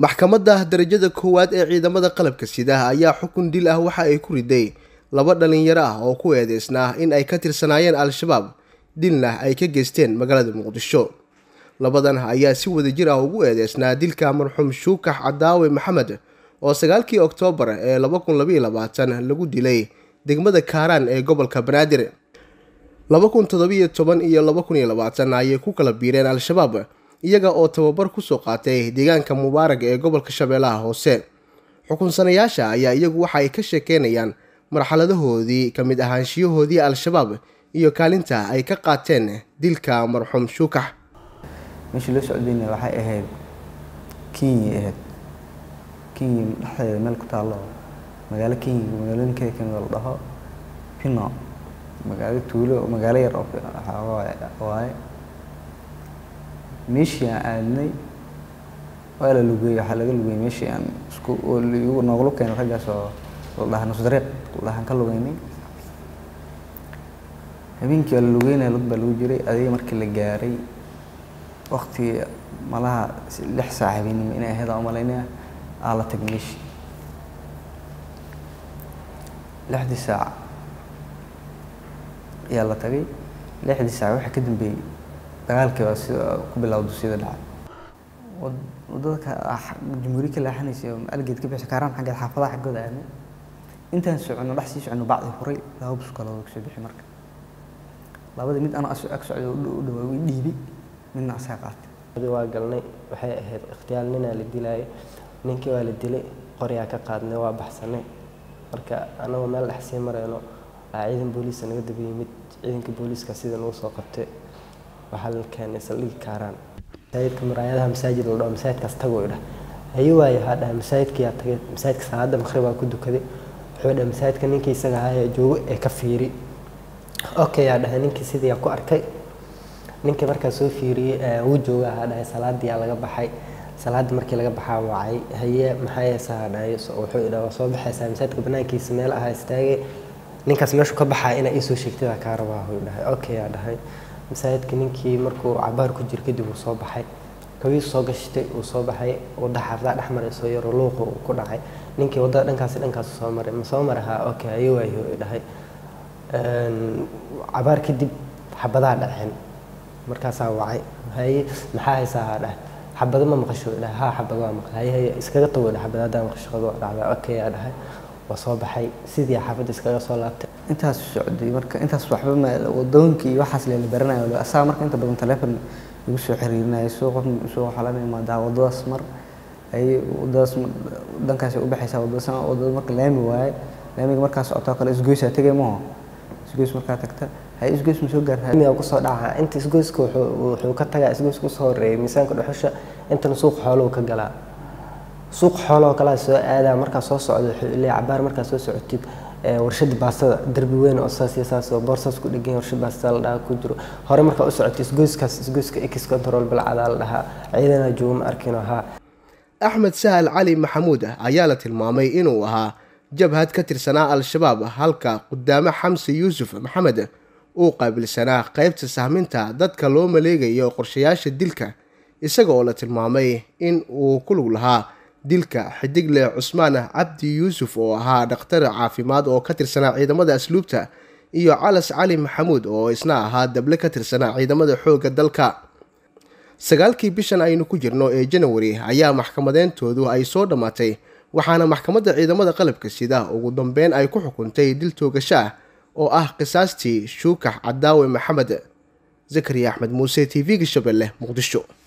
maxkamadda darajada koowaad ee ciidamada qalabka sida ayaa xukun dil ah waxa ay ku riday laba dhalinyaro ah oo ku eedeysnaa in ay ka tirsanaayeen al-shabaab dilna ay ka geysteen magaalada muqdisho labadan ayaa si wadajir ah ugu eedeysnaa dilka marxuum shuukax cadaawe maxamed oo sagaalkii oktoobar ee laba kun labaiyo labaatan lagu dilay degmada kaaraan ee gobolka banaadir laba kun toddobiyo toban iyo laba kun iyo labaatan ayay ku kala biireen al-shabaab iyaga oo tababar kusoo qaatay deegaanka mubaarag ee gobolka shabeellaha hoose xukunsanayaasha ayaa iyagu waxa ay ka sheekeynayaan marxaladahoodii ka mid ahaanshiyahoodii al-shabaab iyo kaalinta ay ka qaateen dilka marxuum shuukax meeshii loo socdayna waxay ahayd kenya ahayd kenya dhexdeeda meel ku taallo magaalo kenya magaalooyinkeeda kamid la dhaho pino magaalo tuulo magaalo yar oo waaye meeshii aan aadnay waa la lugeeyey waxaa laga lugeeyey meeshii aan isku nooglu keenay raggaas oo la dhaha nusdariiq la dhahan ka lugeynay habeenkii waa la lugeynaya lug baa lagu jiray adiga markii la gaaray waktigii malaha lix saac habeenimo inay ahayd aan umalaynaya aa la tagay meeshii lixdii saac ayaa la tagay lixdii saac waxaa ka dambeeyey dagaalkii baa sida ku bilowda sida dhacay wadada jumhuuriya ka leexanaysa oo algeed ka bixisa kaaraan xaggeed xaafadaha xaggooda aadnay intaan socono dhex sii socono bacdii furay laba bus kale oo kasoo bixi marka labadii mid ana ag socday u dhawaa way dhiibay midna asaa qaatay waa galnay waxay ahayd ikhtiyaal ninaa la dilaayo ninkii waa la dilay qoryaa ka qaadnay waa baxsanay marka anagoo meel dhex sii marayno aa ciidan booliisa naga daba yimid ciidanka booliiska sida nagu soo qabtay waxaa la keenay saldhigi kaaraan masaajidka muraayadaha masaajid la dhaho masaajidkaas tago idhah haye waayo waxaa dhahay masaajidkiyaa tagay masaajidka salaada maqribaa ku dukaday wuxuu dhahay masaajidka ninkii isaga ahaaya joogo ee ka fiiri okay yaa dhahay ninkii sidii ku arkay ninkii markaa soo fiiriyey wuu jooga ahaa dhahay salaadiyaa laga baxay salaadii markii laga baxaa wacay haye maxaa yeesaa dhahay wuxuu idhaa waa soo baxaysaa masaajidka banaankiisa meel ahaa istaagay ninkaas meeshu ka baxaa inaa iisoo sheegtada kaa rabaa huu dhahay okay yaa dhahay masaajidka ninkii markuu cabaar ku jir kadib uu soo baxay kabiis soo gashtay uu soo baxay wadda xaafadaha dhex maray soo yaro luuqa uu ku dhacay ninkii waddada dhankaasi dhankaasu soo maray ma soo maray haa okay haye waayo dhahay cabaar kadib xabadaha dhaceen markaasaa wacay haye maxaa haysaa haa dhahay xabado ma maqasho dhahay haa xabado waa maqal haye haye iskaga tago dhahay xabado haddaa maqasho qado dhacdaa okay yaa dhahay waa soo baxay sidii xaafadda iskaga soo laabtay intaas socday marka intaas waxba ma wadooyinkii iyo waxaas leela baranayo asaga marka inta badan teleefon igu soo xiriirinayo suuqa suuqa waxaa laga imaadaa wadadaas mar ay wadadaas dhankaas u baxaysaa wadadaas wadada marka laami waaye laamiga markaa socotoo kale isgoysaa tegay maho isgoys markaa tagta hay isgoys ma soo gaartaa miyaa kusoo dhaca inta isgoyska wuxuu ka tagaa isgoyska kusoo horeeyay miisaanka dhuxusha intana suuqa xooluhu ka galaa suuq xooloo kalaa soo aadaa markaa soo socda wuxuu leeyahay cabaar markaa soo socotid warshada baastada derbi weyn oo saas iyo saas oo boorsaas ku dhegan warshada baastada la dhahaa ku jiro hore markaa u socotay isgoyskaas isgoyska x control balcadaa la dhahaa ciidana joogo ma arkin ahaa axmed sahal cali maxamuud ayaa la tilmaamay inuu ahaa jabhad ka tirsanaa al-shabaab halka qudaame xamse yuusuf maxamed uu qaabilsanaa qaybta sahminta dadka loo maleegayo qorshayaasha dilka isaga oo la tilmaamay in uu ku lug lahaa dilka xidigle cusmaan cabdi yuusuf oo ahaa dhakhtar caafimaad oo ka tirsanaa ciidamada asluubta iyo calas cali maxamuud oo isna ahaa dable ka tirsanaa ciidamada xoogga dalka sagaalkii bishan aynu ku jirno ee janawari ayaa maxkamadeyntoodu ay soo dhammaatay waxaana maxkamadda ciidamada qalabka sida ugu dambeyn ay ku xukuntay dil toogasho ah oo ah qisaastii shuukax cadaawe maxamed zakariya axmed muuse t v-ga shabeelle muqdisho